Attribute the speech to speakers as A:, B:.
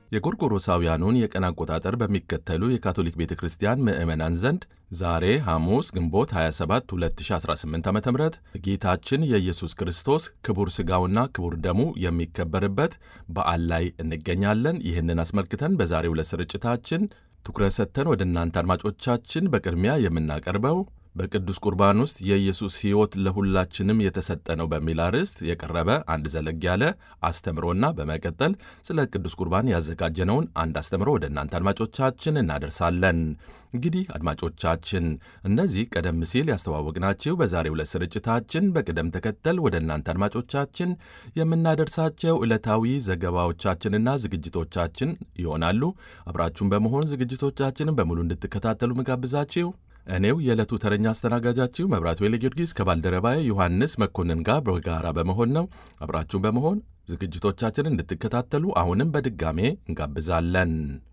A: የጎርጎሮሳውያኑን የቀን አቆጣጠር በሚከተሉ የካቶሊክ ቤተ ክርስቲያን ምዕመናን ዘንድ ዛሬ ሐሙስ ግንቦት 27 2018 ዓ ም ጌታችን የኢየሱስ ክርስቶስ ክቡር ሥጋውና ክቡር ደሙ የሚከበርበት በዓል ላይ እንገኛለን። ይህንን አስመልክተን በዛሬው ዕለት ስርጭታችን ትኩረት ሰጥተን ወደ እናንተ አድማጮቻችን በቅድሚያ የምናቀርበው በቅዱስ ቁርባን ውስጥ የኢየሱስ ሕይወት ለሁላችንም የተሰጠ ነው በሚል አርዕስት የቀረበ አንድ ዘለግ ያለ አስተምሮና በመቀጠል ስለ ቅዱስ ቁርባን ያዘጋጀነውን አንድ አስተምሮ ወደ እናንተ አድማጮቻችን እናደርሳለን። እንግዲህ አድማጮቻችን እነዚህ ቀደም ሲል ያስተዋወቅናችሁ በዛሬው ዕለት ስርጭታችን በቅደም ተከተል ወደ እናንተ አድማጮቻችን የምናደርሳቸው ዕለታዊ ዘገባዎቻችንና ዝግጅቶቻችን ይሆናሉ። አብራችሁን በመሆን ዝግጅቶቻችንን በሙሉ እንድትከታተሉ ምጋብዛችሁ እኔው የዕለቱ ተረኛ አስተናጋጃችሁ መብራቱ ኃይለ ጊዮርጊስ ከባልደረባዬ ዮሐንስ መኮንን ጋር በጋራ በመሆን ነው። አብራችሁን በመሆን ዝግጅቶቻችንን እንድትከታተሉ አሁንም በድጋሜ እንጋብዛለን።